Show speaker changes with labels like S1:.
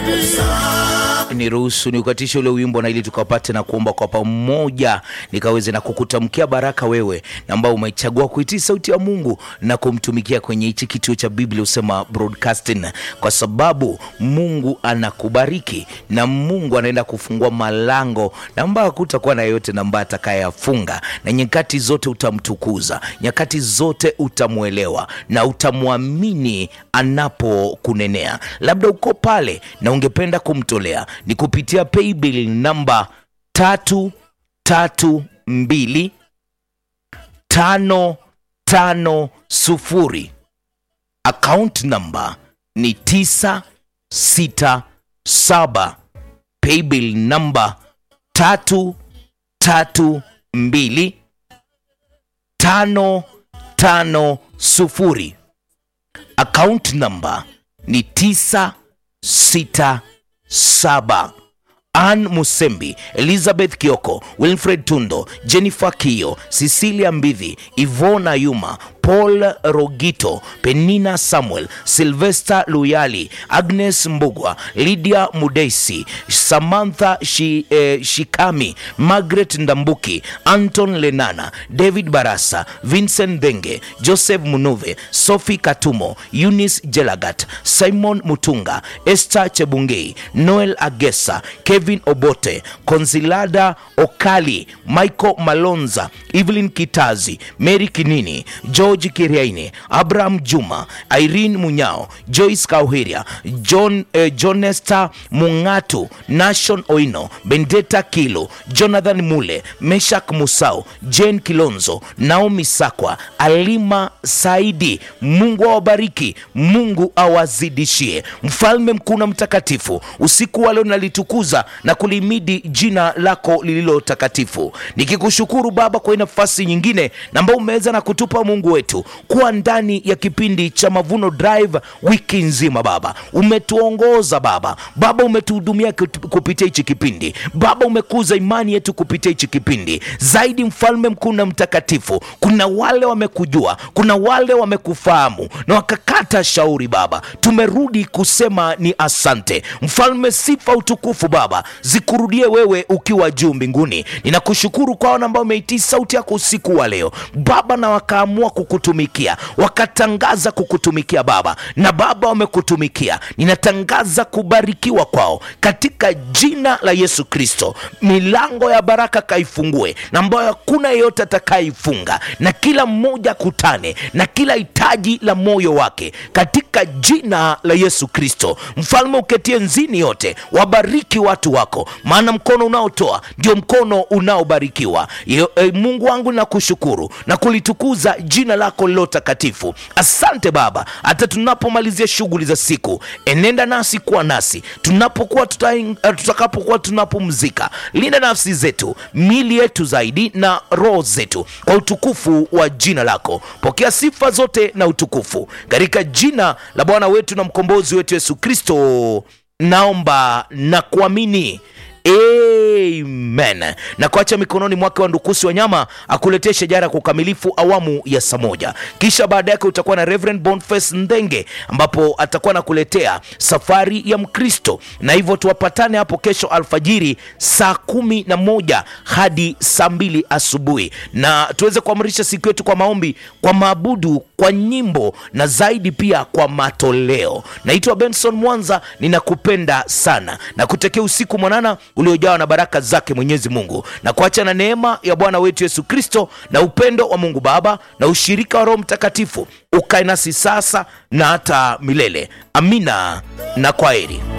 S1: niruhusu niukatishe ule wimbo na ili tukapate na kuomba kwa pamoja nikaweze na kukutamkia baraka wewe na ambao umechagua kuitii sauti ya mungu na kumtumikia kwenye hichi kituo cha biblia husema broadcasting kwa sababu mungu anakubariki na mungu anaenda kufungua malango na ambayo hakutakuwa na yeyote na ambaye atakayeyafunga na nyakati zote utamtukuza nyakati zote utamwelewa na utamwamini anapokunenea labda uko pale na ungependa kumtolea ni kupitia paybill namba tatu tatu mbili tano tano sufuri account namba ni tisa sita saba paybill namba tatu tatu mbili tano tano sufuri account namba ni tisa sita saba Ann Musembi, Elizabeth Kioko, Wilfred Tundo, Jennifer Kio, Cecilia Mbidhi, Ivona Yuma, Paul Rogito, Penina Samuel, Sylvester Luyali, Agnes Mbugwa, Lydia Mudesi, Samantha Shi, eh, Shikami, Margaret Ndambuki, Anton Lenana, David Barasa, Vincent Denge, Joseph Munuve, Sophie Katumo, Eunice Jelagat, Simon Mutunga, Esther Chebungei, Noel Agesa, Kevin Obote, Konzilada Okali, Michael Malonza, Evelyn Kitazi, Mary Kinini, George Kiriaini, Abraham Juma, Irene Munyao, Joyce Kauhiria, John, eh, Jonesta Mungatu, Nashon Oino, Bendeta Kilo, Jonathan Mule, Meshak Musau, Jane Kilonzo, Naomi Sakwa, Alima Saidi. Mungu awabariki, Mungu awazidishie. Mfalme mkuu na mtakatifu, usiku wa leo nalitukuza na kulimidi jina lako lililo takatifu, nikikushukuru Baba kwa hii nafasi nyingine na ambao umeweza na kutupa Mungu wetu kuwa ndani ya kipindi cha Mavuno Drive wiki nzima. Baba umetuongoza Baba, Baba umetuhudumia kut- kupitia hichi kipindi Baba, umekuza imani yetu kupitia hichi kipindi zaidi. Mfalme mkuu na mtakatifu, kuna wale wamekujua, kuna wale wamekufahamu na wakakata shauri Baba, tumerudi kusema ni asante Mfalme. Sifa utukufu Baba zikurudie wewe ukiwa juu mbinguni. Ninakushukuru kwa wana ambao umeitii sauti yako usiku wa leo Baba, na wakaamua kukutumikia, wakatangaza kukutumikia Baba, na Baba wamekutumikia. Ninatangaza kubarikiwa kwao katika jina la Yesu Kristo. Milango ya baraka kaifungue, na ambayo hakuna yeyote atakayeifunga, na kila mmoja akutane na kila hitaji la moyo wake katika jina la Yesu Kristo. Mfalme uketie nzini yote, wabariki watu wako, maana mkono unaotoa ndio mkono unaobarikiwa. Yo- eh, Mungu wangu nakushukuru na kulitukuza jina lako lilo takatifu. Asante Baba, hata tunapomalizia shughuli za siku, enenda nasi, kuwa nasi tunapokuwa tuta, eh, tutakapokuwa tunapumzika. Linda nafsi zetu, mili yetu zaidi na roho zetu, kwa utukufu wa jina lako. Pokea sifa zote na utukufu katika jina la Bwana wetu na mkombozi wetu Yesu Kristo, naomba na kuamini. Amen. Na kuacha mikononi mwake wa ndukusi wa nyama akuletee shajara kwa ukamilifu awamu ya saa moja. Kisha baada yake utakuwa na Reverend Boniface Ndenge ambapo atakuwa nakuletea safari ya Mkristo, na hivyo tuwapatane hapo kesho alfajiri saa kumi na moja hadi saa mbili asubuhi, na tuweze kuamrisha siku yetu kwa maombi, kwa maabudu, kwa nyimbo na zaidi pia kwa matoleo. Naitwa Benson Mwanza, ninakupenda sana na kutekea usiku mwanana uliojawa na baraka zake Mwenyezi Mungu, na kuacha na neema ya Bwana wetu Yesu Kristo na upendo wa Mungu Baba na ushirika wa Roho Mtakatifu ukae nasi sasa na hata milele. Amina na kwaheri.